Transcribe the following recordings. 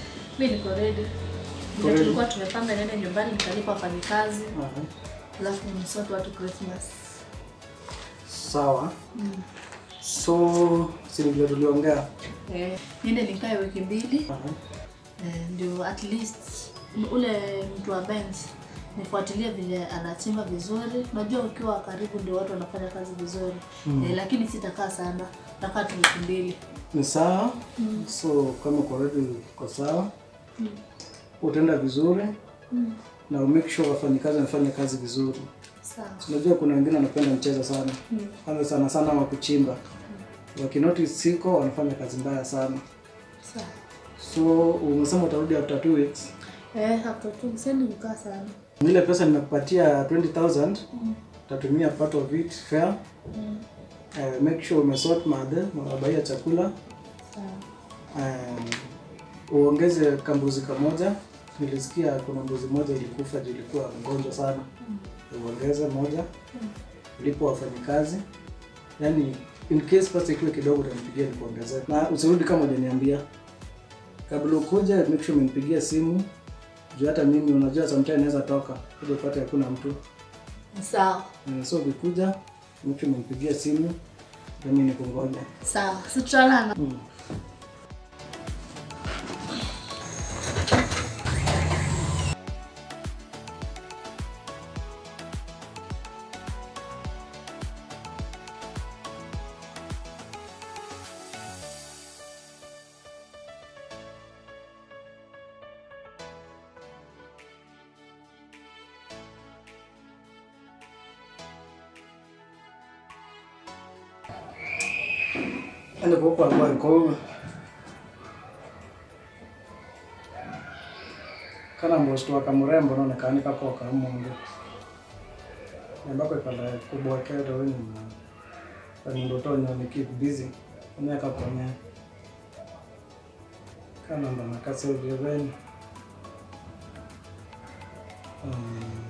Mi niko ready. Uko Ndio ready? tulikuwa tumepanga niende nyumbani nikalipa wafanyikazi Aha. alafu nisote watu Christmas. Sawa. So si vile tuliongea. Eh, niende nikae wiki mbili Aha. eh, ndio at least m- ule mtu wa bench nifuatilie vile anachimba vizuri. Unajua ukiwa karibu ndio watu wanafanya kazi vizuri Mm. eh, lakini sitakaa sana, takaa tu wiki mbili. Ni sawa. Mm. So kama uko ready uko sawa. Mm. Utaenda vizuri Mm. na make sure wafanyikazi wanafanya kazi vizuri. Sawa. Unajua kuna wengine wanapenda mchezo sana. Mm. Kwanza sana sana wa kuchimba. Wakinotice siko wanafanya kazi mbaya sana. Sawa. So umesema utarudi after two weeks. Eh, hapo tu sendi kukaa sana. Ile pesa nimekupatia 20000 Mm. utatumia part of it fair. Mm. Uh, make sure umesort madhe, unabaia chakula. Sawa. Um, uongeze kambuzi kamoja. Nilisikia kuna mbuzi moja ilikufa, juu ilikuwa mgonjwa sana. Uongeze moja, ulipo wafanyikazi. Yaani in case pesa ikiwa kidogo utanipigia nikuongezee. Na usirudi kama hujaniambia. Kabla ukuje make sure umenipigia simu. Juu hata mimi unajua sometimes naweza toka, kuja upate hakuna mtu. Sawa. Uh, so ukikuja make sure umenipigia simu. Nami nikungoja. Sawa. Si tutalala. Mm. Ende kuko kwa ko kana mbosto wa kamurembo none kani kako ka mungu ambako pala kubwa kero ni pani ndoto nyo ni keep busy nya ka konya kana ndo nakase vyen um,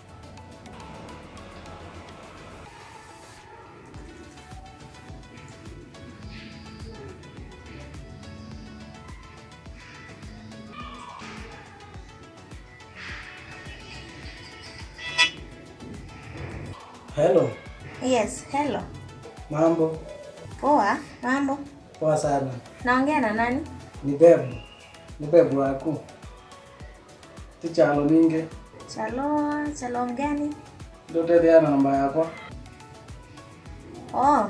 hello Yes, hello. mambo Poa, mambo. poa sana Naongea na nani? ni bebu ni bebu waku tichalo ninge Chalo, chalo gani? ndotetheana namba yakwa Oh,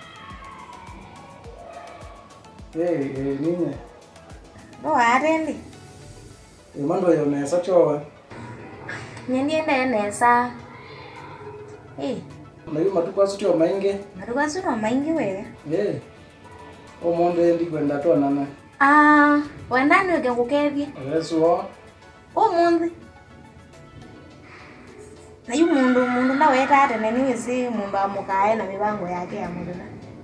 hey, hey, ninye no arendi. imando yonesa chowe Nyendiende nesa. Eh, nayu matuku asu tio maingi maruga suno maingi wewe. hey. omundu endi kwenda tonana Ah, wendani weke ngukethie. esuo Umuthi. Na yu mundu mundu ndaweta ate neni wisi mundu amukae na mibango yake ya mundu na.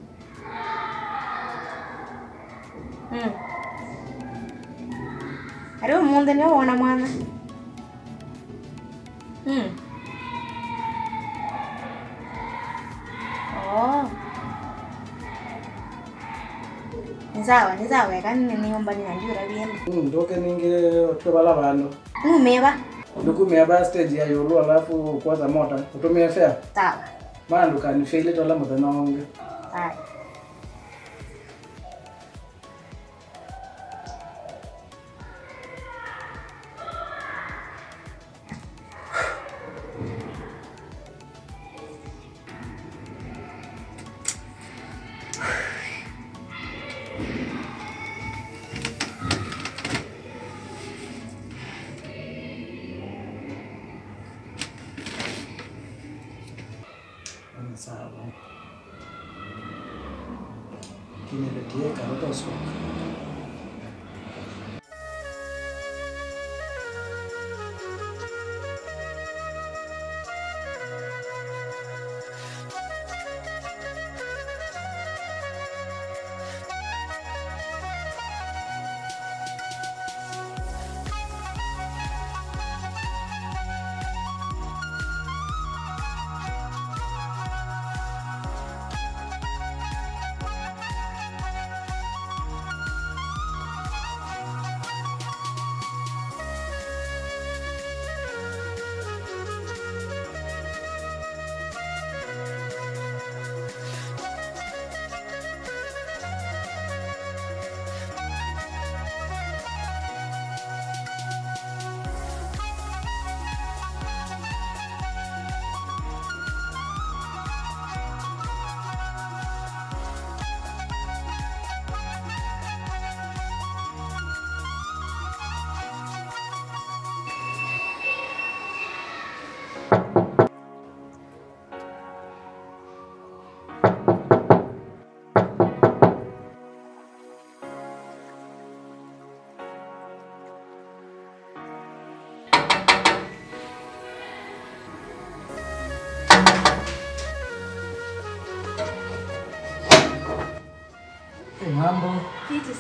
Hmm. Ari umuthi nio wona mwana. Hmm. Oh. Ni sawa, ni sawa, yakani ni nyumba ni nanjura bieni. ndoke ninge otwe bala bandu Numeva. ndukumia ba stage ya yulu alafu kwaza mota utumie fea Sawa. mandu kanifeile tola muthenya onge Haya. Ni sawa kineletie karota usoka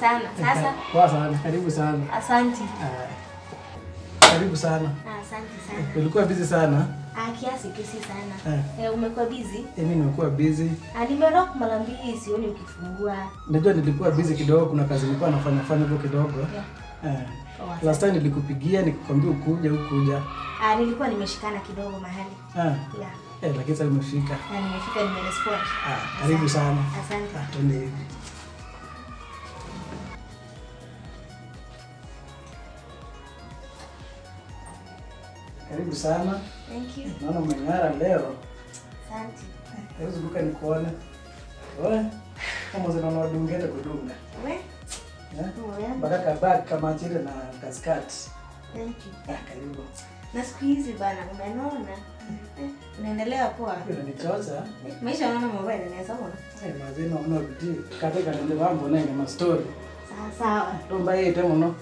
sana. Sasa Poa sana, karibu sana. asanti. Ah, Karibu sana. Ah, Asante sana. Ulikuwa busy sana? Ah, kiasi tu si sana. Eh. Eh, umekuwa busy? Eh, Mimi nimekuwa busy. Ah, nimerock mara mbili sioni ukifungua. Najua nilikuwa busy kidogo, kuna kazi nilikuwa nafanya fanya huko kidogo. Yeah. Eh. Poa Last time nilikupigia nikakwambia ukuja ukuja. Ah, nilikuwa nimeshikana kidogo mahali. Ah. Yeah. Eh, lakini sasa umefika. Na nimefika nimerespond. Ah, karibu sana. Asante. Ah, twende hivi. Karibu sana. Thank you. Naona umeng'ara leo. Asante. Hebu zunguka nikuone. Wewe kama zinaona wadungete kudunga. We? Eh? Wewe? Mpaka kabaki kama chile na kaskati. Thank you. Ah, karibu. Na siku hizi bana umenona. Eh, unaendelea poa. Unanichoza. Eh, Maisha unaona mobile inaweza kuona. Eh, mazina uno bidii. Kate kanende mambo nenge ma story. Sawa sawa. Tomba yete muno.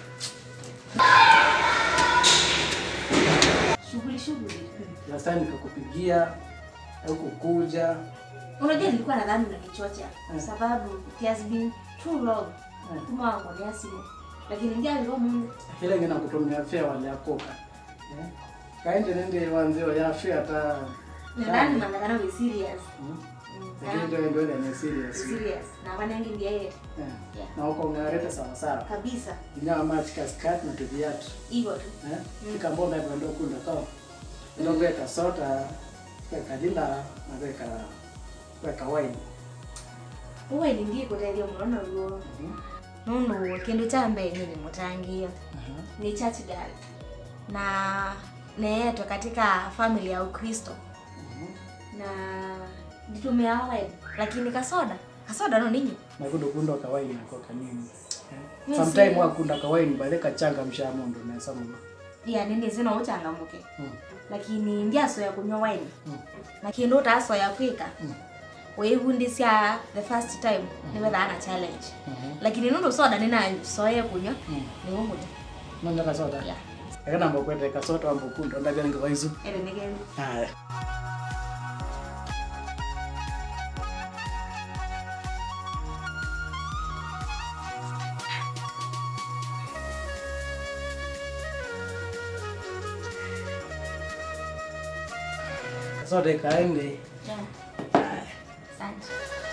Shughuli shughuli. Last time nikakupigia au kukuja. Unajua nilikuwa nadhani unanichocha kwa Mm. sababu it has been too long. Mm. Kuma wangu simu. Lakini ndio alikuwa Mungu. Kile ngina kutumia fea wale akoka. Eh? Kaende nende wanzio ya fea hata Nadhani mandakana we serious. Mm. Mm, Lakini ndio ndio ni serious. serious. Na wanangi ndiye yeye. Eh. Yeah. Na uko ngareta sawa sawa. Kabisa. Ingawa machi kaskati na tuviatu. Hivyo tu. Eh? Ikambonda ndo kunda kao. Ndo weka soda, weka lila, na weka weka wine. Uwe ni ndiye kutelia munono uo. Nunu kindu cha mbere ni mutangia. Aha. Ni church girl. Na neetwa katika family ya Ukristo. Na nitumia wine. Lakini kasoda. Kasoda no ninyi. Na kundo kunda kawaini na kwa kanini. Yes, Sometime yes. wakunda kawaini bale kachanga mshamu ndo nesa muno. ya nini zina uchangamuke Mm. lakini ndiasoya kunywa wine Mm. lakini utasoya kwika Mm. weivundisya the first time niwethaa na challenge Mhm. lakini nundu soda ninasoye kunywa Mm. niumuja Nonja kasoda. ya Akana mbo kwete kasoda ambo kunda ndabya ngawaizu. ere nigeni Haya. Kasoda ikaende. ya asante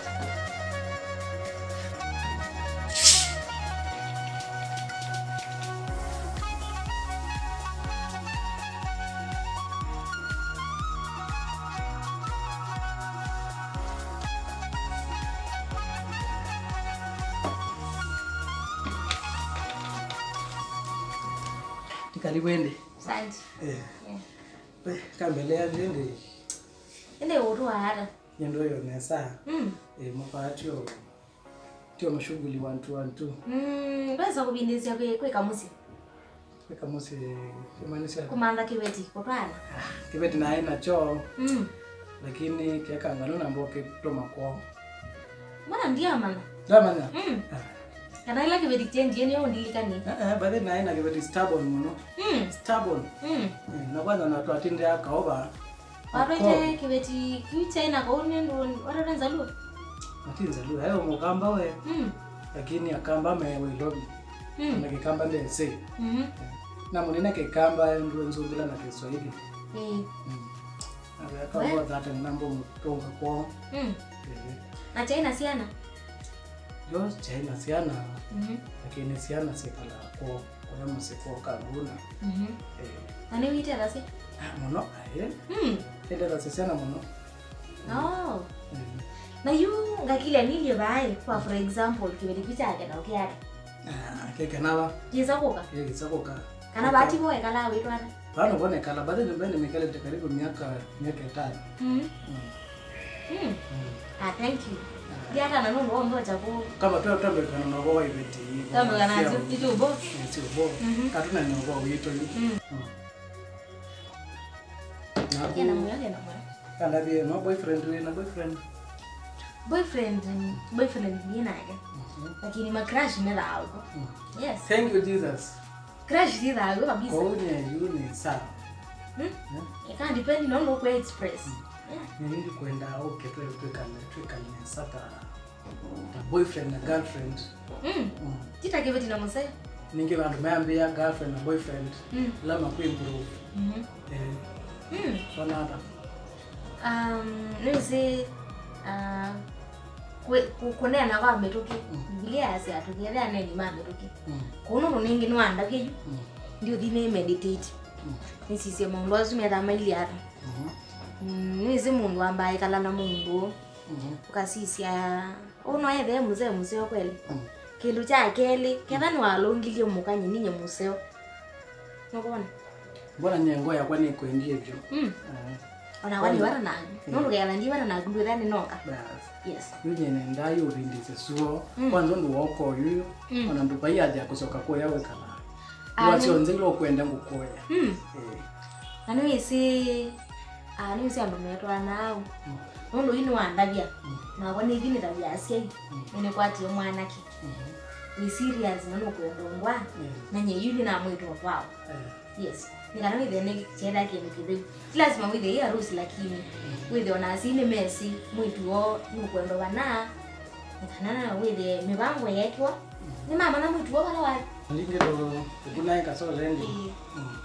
Karibu ende. asante Eh. Yeah. We, kambelea ndende. ende utu hata Yendo yo nesa. mm Eh, mapatio. Tio mashughuli one two one two. mm ndweza kubindisya kwe kwe kamusi Weka musi kimanisha. kumanda kiweti kutwana Kibeti na haina choo mm lakini kiaka ngano na mboke toma kwao. mbona ndia mana Damanya. mm kana ila kiweti chenji ni undilikani Eh eh bade na haina kibeti stubborn muno. mm Stubborn. mm Eh, na kwanza na twatinde akaoba. watoite kiveti kiuchaina kauni ndu watotenza lu Matinza lu hayo mukamba we mm lakini akamba me we lobi. mm Na kikamba ndese. mhm Na munene kikamba ndu nzungila na Kiswahili. eh Mm. Na akaoba dhata nambo mutonga kwao. mm Eh. na chaina siana yo chaina siana mhm lakini siana sikala ko kuna musiko kaguna mhm eh ani wite rasi ah, muno aye mm ende la siana muno oh Mm. na yu ngakile nilio bai kwa for example kiveti kichake na ukiata ah keke nawa jiza kuka keke sako ka kana bati boe kala witwana bano bone kala bado nyumbani mikale te karibu miaka miaka tano mhm mm. mm mm. ah thank you ndiata na nundu ombo chaku kama tu tambe kana no go ibeti tambe kana chitubo sio bo Mhm. katuna ni go wito ni mm na yana ku moyo yana moyo kana bi no boyfriend we na boyfriend boyfriend boyfriend ni nake Mhm. lakini ma crush mera algo Mm. yes thank you jesus crush ni algo kabisa kwa unye yuni sawa hmm? Eh? it can depend on what we express yeah nirindi kwenda uke twekane twekane sata ta boyfriend na girlfriend mm. mm. chitakiveti na muse ningi vandu mayambia girlfriend na boyfriend mm. lama kuimprove mm eh, mm. sonata um, nisi uh, kwe- ku- kuneana kwa mituki bibilia yasi atukiethea neni ma mituki mm. kuno runingi niwandavyeju mm. ndio thine meditate mm. nisisie mundu acu methaa maili atu mhm, Mm, nisi mundu ambaye kala na mundu mhm, ukasisia unoethee museo museo kweli mm. kindu cha keli ketha niwalungilie mukanyi ninye museo nukona mbona nyengo yakwa nikwengie vyo mm. Eh, ona wani wara nangu nundu kela ndi wara nangu ndu ethani noka basi yes yujene ndayo urindise suo Mm. kwanza ndu wokoyu Mm. ona ndu paiyaja kusoka kuya wekala Ah, wasionze ilokwenda ngukuya mm. Eh, na niwisi ah, niwisi andu metwa nao mm, nundu ini wandavya Mm. nakwa nivinita vyasiai Mm. ninikwatie mwanake mhm, ni serious nanukwendongwa eh, nanye yuli namwitwa kwao eh, yes nikana withe ni chenda kindu kithiu si lazima withe i harusi lakini withe ona sini mesi mwituo nukwendo vana nikanana withe mivango yekwa ni mama na mwituo vala wa lingiro ukunaye kasolendi Mm.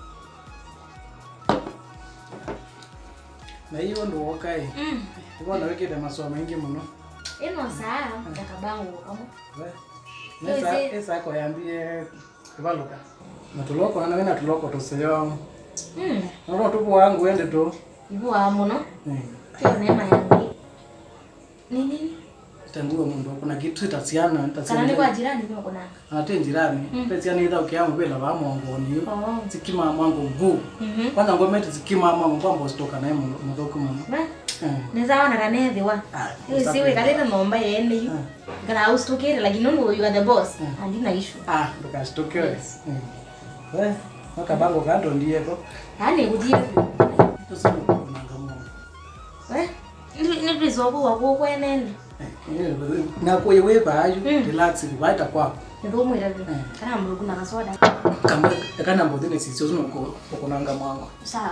na hiyo ndu wokai Mm. ivona wikite masomo maingi muno ino saa jakabangu kamo We, nesa- Yoze. esako yambie kivaluka natuloko nana wina tuloko tuseyo mm. noro tupu wangu wende tu ivuwa muno Eh, kio neema yangu ni nini tanguo mundu kuna kitu itasiana kana ni kwa jirani kuna kunanga ate njirani Mm. pesiana itha ukiamu vila vamongoni oh. sikima mwangu mbu mhm kwanza ngometi sikima mwangu kwamba usitoka naye muthuku muno na Eh, neza wana ranethiwa ah, isi wikalite nomba yene yu Ah. kana ustukire lakini nundu you are the boss Mm. andina issue ah ndukashtukiwe Yes. we makabango kando ndieko yani kujira tusikunanga mundu we nitwizoku waku kwenene nakuye wevayu Mm. relax vaita kwako nithumwira vi Mm. kana mrugu na kasoda kamba kana mbuthine sisio sino ukunanga mwango sawa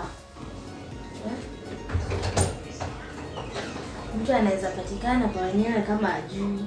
mtu anaweza patikana kwa wenyewe kama ajui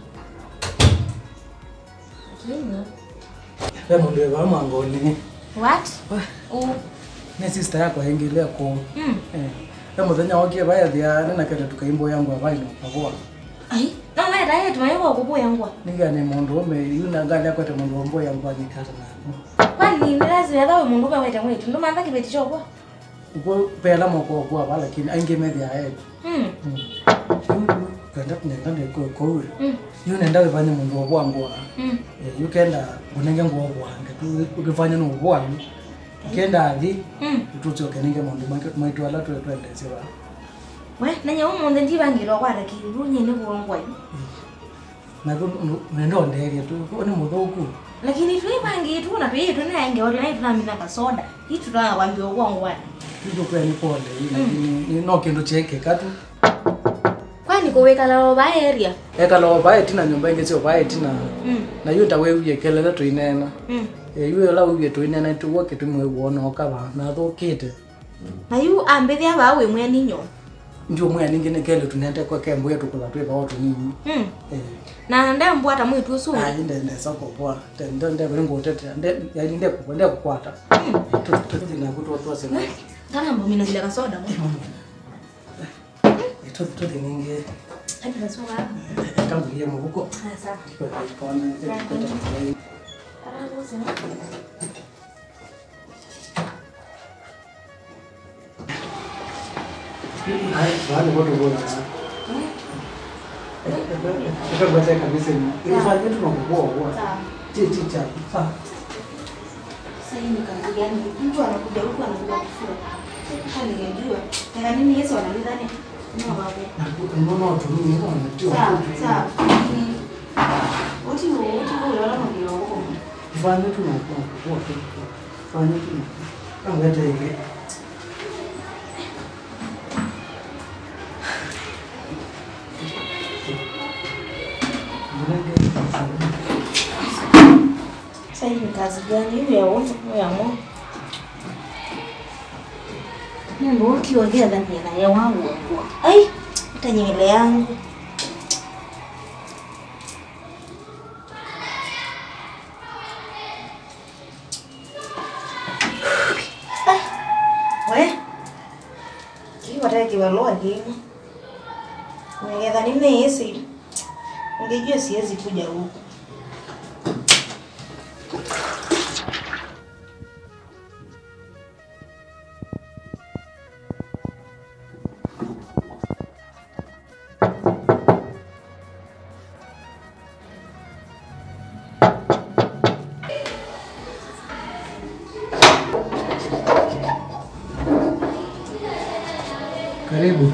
lakini we mundu eva mwangoni what u ne sister yako aingilia ku mm. eh we muthenya wokie vayathia ninakete tukaimbo yangu avaino kavua ai no weta yetu mayo kubuya ngwa nigane mundu ume yuna ngali akwete mundu wombo yangu anyikata na kwani ni lazima thawe mundu baweta mwitu ndo mantha kibeti chokwa uko pela moko kwa vala lakini aingi methia yetu mm. kenda kunenda ndeko kowe mm. yu nenda wifanye mundu wobwangwa mm. yu kenda kunenge nguo bwange tu ukifanya no bwangu kenda athi mm. tutsokenenge mundu maitu ala twe twendesiwa we nanye umunthe ndivangirwa kwarekiri runyene kuongwayu na nendo nderia tu ni muthuku lakini twivangitu na twiitu naengeoria nai tunamina kasoda itu twanga kwambia kuongwana tuko kwa ni pole lakini ni no kindu chekeka tu kwani kuwikala ova area ekalo bae tina nyumba ingi sio bae tina mm. na yu tawe uye kelele tuinena mm. e yu la uye tuinena tu woke tu mwe wona okaba na thukite na yu ambithia vaa wi mwene nyo ndio mwe ningi ne kele tunende kwa kembo yetu kula twe bawo tunini mm. eh na ndembwata mwitu usu ah inde inde sako kwa tende nde bringo tete nde ya inde kwa nde kukwata tu tu na kutu watu wasema kana mbomino zile kasoda mo tu tu ningi hadi kasoda kama ile mvuko sasa kwa kwa kwa karago sema Hai, wale wote bora. Eka bata kabisa ni. Ifanye tu na kuboa boa. sawa Chi chi cha. Sa. sasa hii ni kazi gani mtu anakuja huku anakuja kufua sasa ningejua tena nini Yesu analidhani no babu Na kunono tu ni no na tu. sawa sawa Ni- uti huo uti huo unaona ndio huko Ifanye tu na kuboa tu. Fanye tu. Kama hata ile. Sasa hii ni kazi gani hiyo ya uongo au ya Mungu? Mungu ukiongea dhani na ya wangu. Ai, hata nywele yangu. hata kibarua kile. Ningetha nimehisi. Ungejua siwezi kuja huku. Karibu.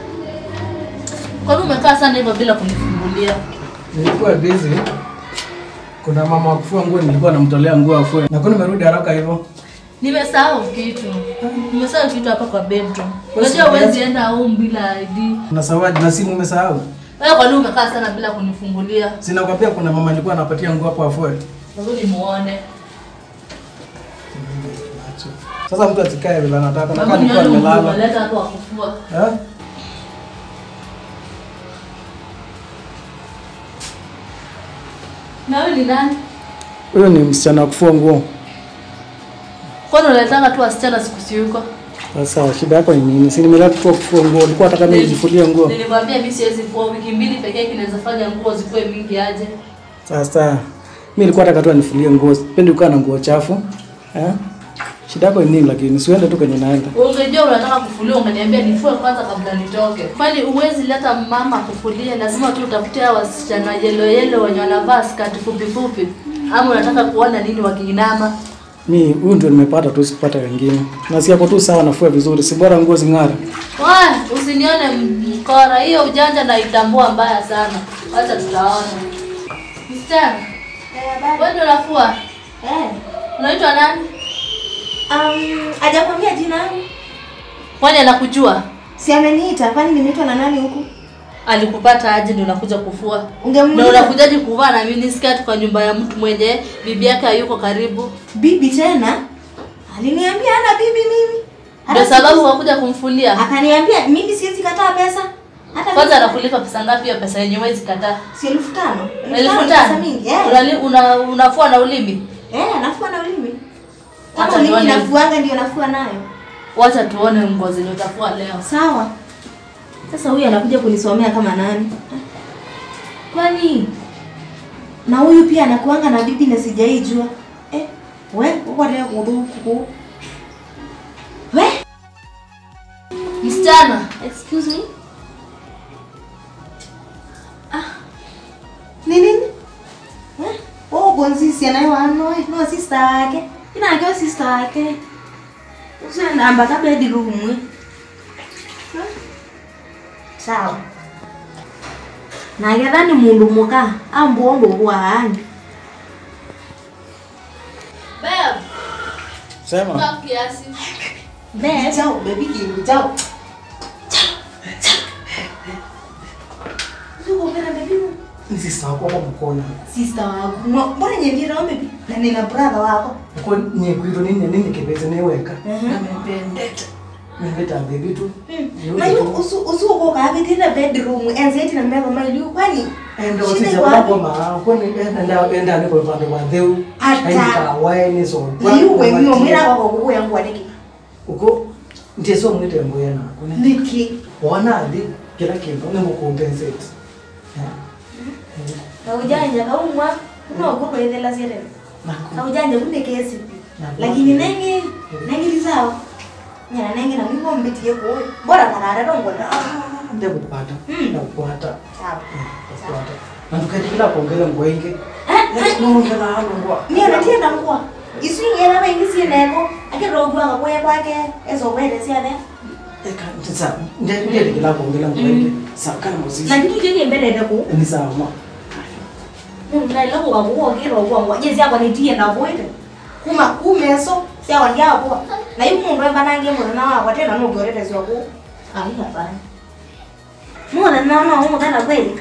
Kwani umekaa sana hivyo bila kunifungulia? Nilikuwa busy. Kuna mama wa kufua nguo nilikuwa namtolea nguo afue. Na kwa nimerudi haraka hivyo. Nimesahau kitu. Nimesahau kitu hapa kwa bedroom. Basi Unajua niache. huwezi enda home bila ID. Na sawadi na simu umesahau. Wewe kwa nini umekaa sana bila kunifungulia? Sina kwambia kuna mama nilikuwa napatia nguo hapo afue. Rudi muone. Sasa mtu asikae vile anataka na Babu kama nilikuwa nione nimelala. umeleta hapo wa kufua. Eh? Na wewe ni nani? Huyo ni msichana wa kufua nguo. Kwani unaletanga tu wasichana siku si yuko? Sasa shida yako ni nini? Si nimeleta tu kufua nguo. Ulikuwa unataka mimi nijifulie nguo. Nilikwambia mimi siwezi fua wiki mbili pekee yake inaweza fanya nguo zikuwe mingi aje. Sasa mimi nilikuwa nataka tu nifulie nguo. Sipendi kukaa na nguo chafu. Eh? Shida yako ni nini lakini siende tu kwenye naenda. Ungejua unataka kufulia ungeniambia nifue kwanza kabla nitoke. Kwani uwezi leta mama kufulia, lazima tu utafute hao wasichana yelo yelo wenye wanavaa skati fupi fupi. Ama unataka kuona nini wakiinama? Mi huyu ndio nimepata tu sikupata wengine. Na si hapo tu sawa nafua vizuri. Si bora nguo zing'ara. Wah, usinione mkora, hiyo ujanja naitambua mbaya sana. Wacha tutaona. Msichana, wewe ndio unafua? Eh. Unaitwa nani? Um, hajakwambia jina langu? Kwani anakujua? Si ameniita, kwani nimeitwa na nani huku? Alikupata aje ndio unakuja kufua? Na Ungemuuliza unakujaje kuvaa na miniskirt kwa nyumba ya mtu mwenye bibi yake hayuko karibu? bibi tena? Aliniambia ana bibi mimi. Ndio Hata sababu siku- wakuja kumfulia. Akaniambia mimi siwezi kataa pesa. Hata Kwanza mimi- anakulipa pesa ngapi hiyo pesa yenye huwezi kataa? si elfu tano. Elfu ni pesa tano. mingi. Eh. Unali- una- Unafua na ulimi? Eh, nafua na ulimi. Kama Wacha ulimi tuone. nafuanga ndio nafua nayo. Wacha tuone nguo zenye utafua leo. Sawa. Sasa huyu anakuja kunisomea kama nani? Kwani na huyu pia anakuanga na bibi na sijaijua. Eh, we uko leo kuduku. We, Msichana, excuse me. Ah. Ni nini? Eh? Oh, bonzisi anayewanoi, no sister wake. Ina akiwa sister wake. Usenda amba kabla hadi rumwe. Sawa. nagetha nĩ mũndũ mũka ambwo ũndũ gwaani babe, Sema. kaa kiasi. Chao, baby kingi, chao. Ukupenda baby wangu? Ni sister wako hapo mkono. Sister wangu. Mwa- Mbona nyembira wa baby? Na nina brother wako. Uko nye kwito nini nini kibeze niweka. Mhm. Amependeta. Nileta baby tu. Na hiyo usu usu uko kavi tena bedroom enzeti na mbeba mali kwani Endo shida sisi iko wala wapi? kwa ma kwa ni enda enda enda ni kwa pande wa dheu. Ata. Haika wae so. Na hiyo wewe mwira wako kuku yangu wadiki. Uko ndiye so mwite ngoya na. Kuna Niki. wana adi kila kitu ni mukompensate. Na ujanja kaumwa. Uno kuko ethela zile. Na ujanja kunde kesi. Lakini nengi nengi lizao. Nyana nengi na mimi mbetie ko. Bora karara dongo na. Ndio kupata. Mm. Na kupata. Sawa. Kupata. Na tukajikila kuongeza ngwa ingi. Eh, eh. Nongela hano ngwa. Ni anatienda mkwa. Isu ngena wengi si neko. Akirogwa ngakwe kwake. Ezo kwende si ade. Eka sasa ndiye ndiye kila kuongeza ngwa ingi. Sasa kana muziki. Na kitu kile mbele ndako. Ni sawa ma. Ndaila kukakuwa kirogwa ngwa. Jezi yako nitie na kwende. Kuma kumeso. Si awandi hapo. Na yuko mundu emba nange mundu na wako tena no gorete sio ku. Ai hapana. Mwana naona huko tena kweli.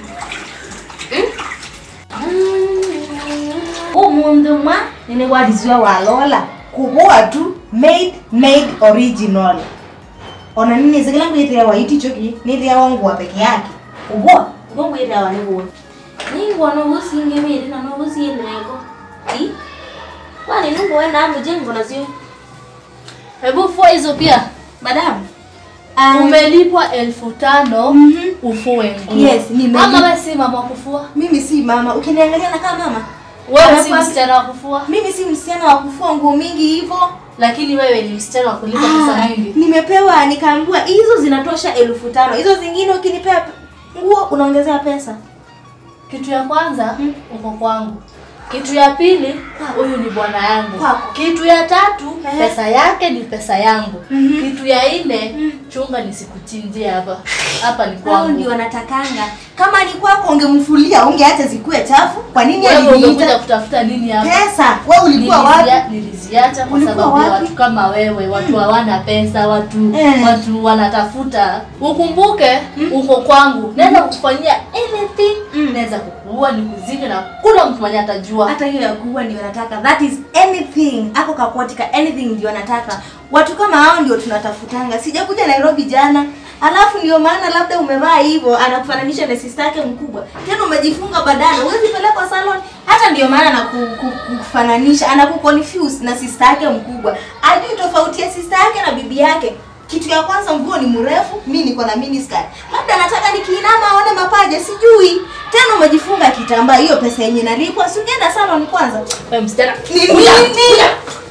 umundu mwa nini wadizwa walola kuboa tu made made original ona nini zikila ngwitira wa iti choki nitira wangwa peke yake kuboa ngo ngwitira wa niguo ningwa no gusinge miri na no gusie nego i kwani nungu wena amu jengo na sio Hebu fua hizo pia. madam Ah. umelipwa elfu tano Mhm. ufue nguo Yes, nimelipa. ama wewe si mama wa kufua mimi si mama ukiniangalia na kama mama wewe si Anakuwa- msichana wa kufua mimi si msichana wa kufua nguo mingi hivyo lakini wewe ni msichana wa kulipa pesa Ah, mingi nimepewa nikaambiwa hizo zinatosha elfu tano hizo zingine ukinipea nguo unaongezea pesa kitu ya kwanza Mm. uko kwangu kitu ya pili huyu ni bwana yangu Kwako. kitu ya tatu Ehe. pesa yake ni pesa yangu Mhm. kitu ya nne chunga nisikuchinjie hapa hapa ni hao kwangu ndio wanatakanga kama ni kwako ungemfulia ungeacha zikuwe chafu kwa nini wewe ungekuja aliniita kutafuta nini hapa pesa wewe ulikuwa wapi Nilizia- niliziacha kwa Ulikuwa sababu ya wapi? watu kama wewe watu hawana pesa watu Eh. watu wanatafuta ukumbuke uko kwangu naweza kukufanyia anything Mm. naweza kukuua nikuzike na kula mtu mwenye atajua hata hiyo ya kuua ndio nataka that is anything ako kakuatika anything ndio nataka watu kama hao ndio tunatafutanga sijakuja nairobi jana alafu ndio maana labda umevaa hivyo anakufananisha na sister yake mkubwa tena umejifunga badana huwezi pelekwa salon hata ndio maana anakufananisha anakuconfuse na sister yake mkubwa ajui tofauti ya sister yake na bibi yake kitu ya kwanza nguo ni mrefu mi niko na miniskirt labda nataka nikiinama aone mapaja sijui tena umejifunga kitambaa hiyo pesa yenye nalipwa si ungeenda salon kwanza wewe msichana ni Kuja, nini kuja.